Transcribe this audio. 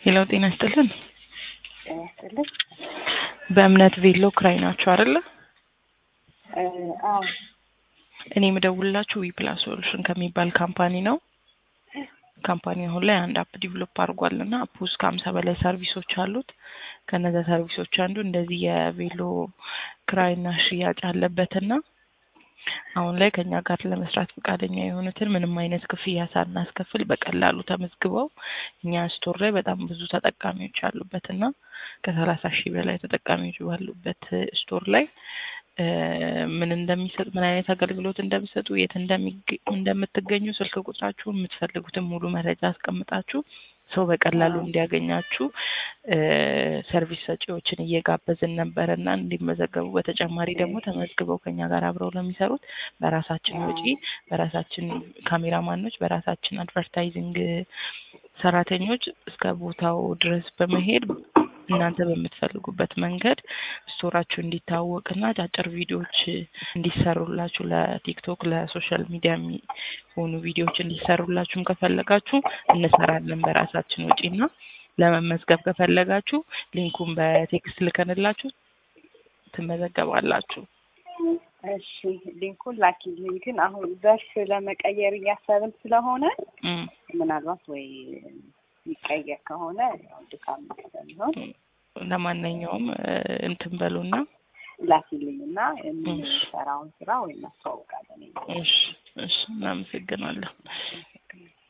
ሄሎ ጤና ይስጥልን። ጤና ይስጥልኝ። በእምነት ቬሎ ክራይ ናቸው አይደለ? እ አዎ እኔ የምደውልላችሁ ዊፕላስ ሶሉሽን ከሚባል ካምፓኒ ነው። ካምፓኒ አሁን ላይ አንድ አፕ ዲቨሎፕ አድርጓል እና አፕ ውስጥ ከሀምሳ በላይ ሰርቪሶች አሉት። ከነዛ ሰርቪሶች አንዱ እንደዚህ የቬሎ ክራይና ሽያጭ አለበትና አሁን ላይ ከኛ ጋር ለመስራት ፈቃደኛ የሆኑትን ምንም አይነት ክፍያ ሳናስከፍል በቀላሉ ተመዝግበው እኛ ስቶር ላይ በጣም ብዙ ተጠቃሚዎች አሉበት እና ከሰላሳ ሺህ በላይ ተጠቃሚዎች ባሉበት ስቶር ላይ እ ምን እንደሚሰጥ ምን አይነት አገልግሎት እንደሚሰጡ የት እንደሚገ- እንደምትገኙ ስልክ ቁጥራችሁን የምትፈልጉትን ሙሉ መረጃ አስቀምጣችሁ ሰው በቀላሉ እንዲያገኛችሁ እ ሰርቪስ ሰጪዎችን እየጋበዝን ነበረ እና እንዲመዘገቡ በተጨማሪ ደግሞ ተመዝግበው ከኛ ጋር አብረው ለሚሰሩት በራሳችን ወጪ በራሳችን ካሜራማኖች በራሳችን አድቨርታይዚንግ ሰራተኞች እስከ ቦታው ድረስ በመሄድ እናንተ በምትፈልጉበት መንገድ ስቶራችሁ እንዲታወቅና አጫጭር ቪዲዮዎች እንዲሰሩላችሁ ለቲክቶክ ለሶሻል ሚዲያ የሚሆኑ ቪዲዮዎች እንዲሰሩላችሁም ከፈለጋችሁ እንሰራለን በራሳችን ወጪና ለመመዝገብ ከፈለጋችሁ ሊንኩን በቴክስት ልከንላችሁ ትመዘገባላችሁ። እሺ ሊንኩን ላኪልኝ። ግን አሁን ዘርፍ ለመቀየር እያሰብን ስለሆነ እም፣ ምናልባት ወይ የሚቀየር ከሆነ ያው ድካም ስለሚሆን ለማንኛውም እ እንትን በሉና ላኪልኝ እና የምንሰራውን ስራ ወይ እናስተዋውቃለን። እሺ፣ እሺ እናመሰግናለን።